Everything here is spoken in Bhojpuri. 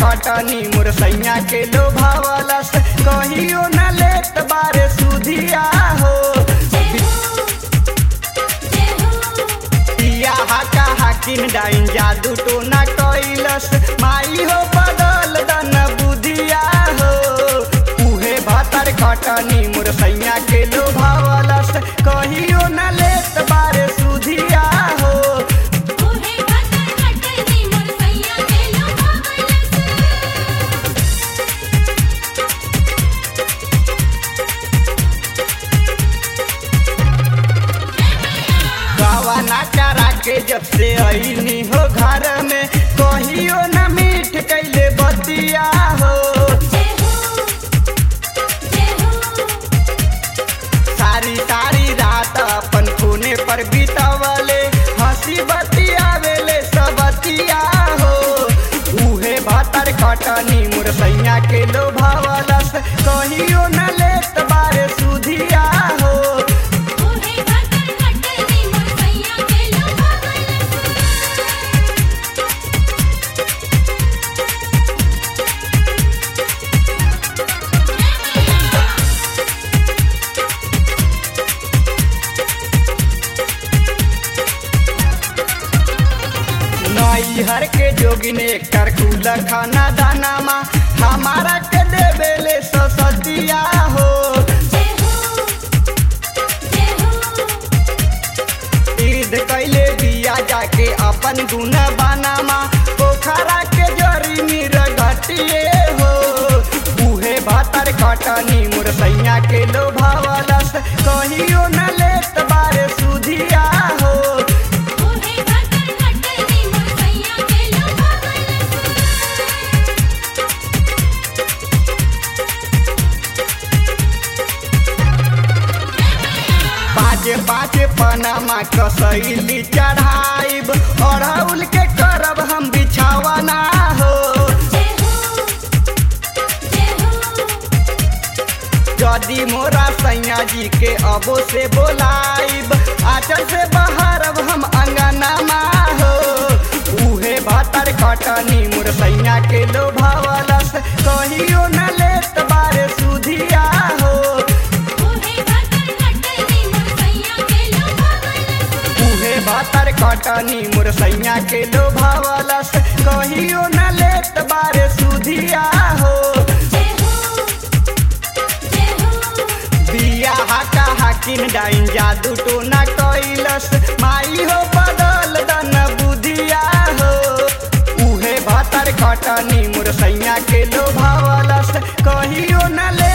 खटनी मोर सैया के लोभावलस कहियो न लेत बारे सुधिया हो पिया हाका हाकिन डाइन जादू टोना कैलस माई हो बदल दन बुधिया हो उहे भातर खटनी मोर सैया के लोभावलस कहियो न लेत बारे सुधिया हो गावा ना करा के जब से अइनी हो घर में कहियो न मीठ कैले बतिया हो सारी सारी रात अपन कोने पर बितावले हंसी बतियावेले सबतिया हो उहे भातर खटनी मोर सैया के लोभावलस कहियो न लेत बारे सुधिया हो नई हर के जोगिन एकर कुल खाना दाना मा हमारा के देवेले ससतिया हो ईद कैले दिया जाके अपन गुण बानामा पोखरा के जरी मीर घटिए हो उहे भातर खटनी मोर सैया के लोभावलस कहियो न लेत बारे सुधिया हो पाँचे पाँचे पनामा कसैली चढ़ाइब अड़हुल के करब हम बिछावना हो यदि मोरा सैया जी के अबो से बोलाइब आचल से बहरब हम अंगनामा हो उहे भातर खटनी मोर सैया के लोभावलस कहियो न लेत बारे सुधिया हो उहे भातर खटनी मोर सैया के लोभावलस कहियो न लेत बारे सुधिया हो बिया हाका हाकिन डाइन जादू टोना कैलस माई हो बदल दन बुधिया हो उहे भातर खटनी मोर सैया के लोभावलस कहियो न ले